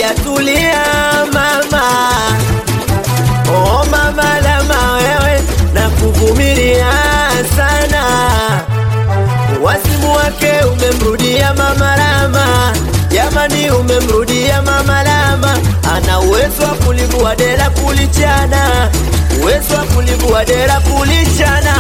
haujatulia mama. Oh mama lama wewe na kuvumilia sana, wasimu wake umemrudia mama lama, jamani, umemrudia mama lama. Ana uwezo wa kulivua dera kulichana, uwezo wa kulivua dera kulichana.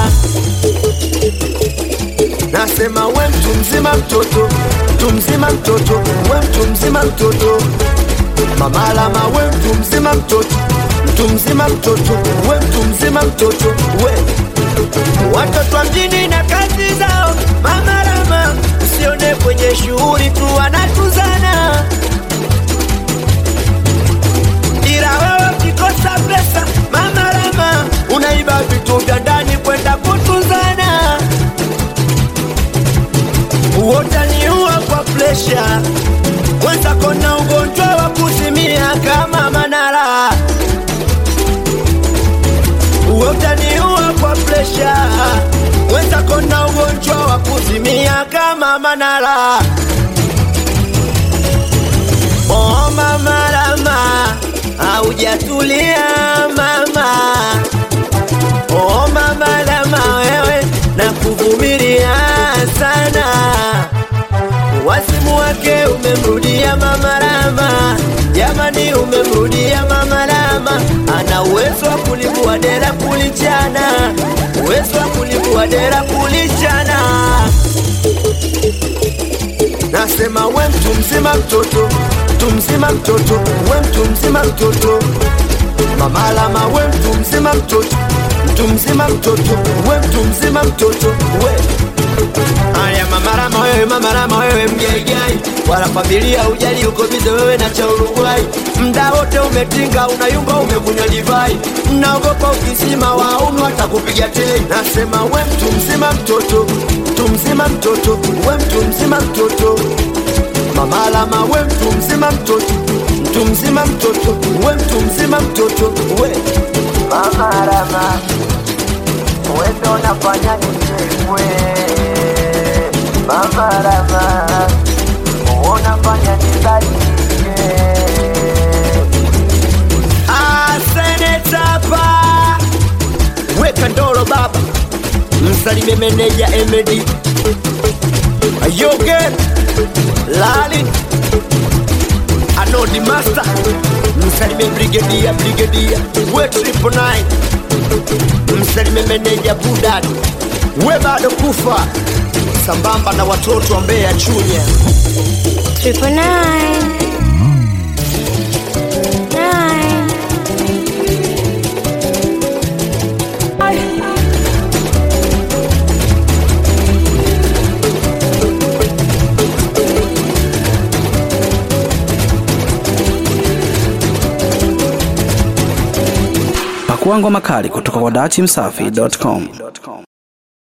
Nasema we mtu mzima mtoto, mtu mzima mtoto, we mtu mzima mtoto Mama lama we mtu mzima mtoto, mtu mzima mtoto, we mtu mzima mtoto, we watoto wa mjini na kazi zao. Mama lama usione kwenye shughuli tu wanatuzana, ila wewe ukikosa pesa, mama lama unaiba vitu vya ndani kwenda kutuzana, utaniua kwa presha wenzako na ugonjwa wa kuzimia kama Manara, utaniua kwa presha. Wenzako na ugonjwa wa kuzimia kama Manara. Oh mama lama, haujatulia mama. Oh mama lama, wewe na kuvumilia sana wasimu wake umemrudia mama Rama, jamani, umemrudia mama Rama. Ana uwezo wa kulivua dera kulichana, uwezo wa kulivua dera kulichana. Nasema we mtu mzima mtoto, mtu mzima mtoto, we mtu mzima mtoto, mama Rama, we mtu mzima mtoto, mtu mzima mtoto, we mtu mzima mtoto, we Aya mamarama wewe mamarama wewe mgaigai, wala familia ujali, uko bize wewe na cha Uruguay. Mda wote umetinga, unayumba, umekunywa divai, naogopa ukisima waunu watakupiga tei. Nasema we mtu mzima mtoto, mtu mzima mtoto, we mtu mzima mtoto, mamalama we mtu mzima mtoto, mtu mzima mtoto, we mtu mzima mtoto, we mamarama we ndo nafanya nichekwe Mama Rama, unafanya nibadilike. Ah, senetapa weka ndoro baba, msalime meneja Emedi Ayoge Lali Anodi Master, msalime brigedia brigedia we triple nine, msalime meneja Budad we bado kufa sambamba na watoto wa Mbeya Chunya. Triple nine. Nine. Pakua ngoma kali kutoka kwa dachimsafi.com.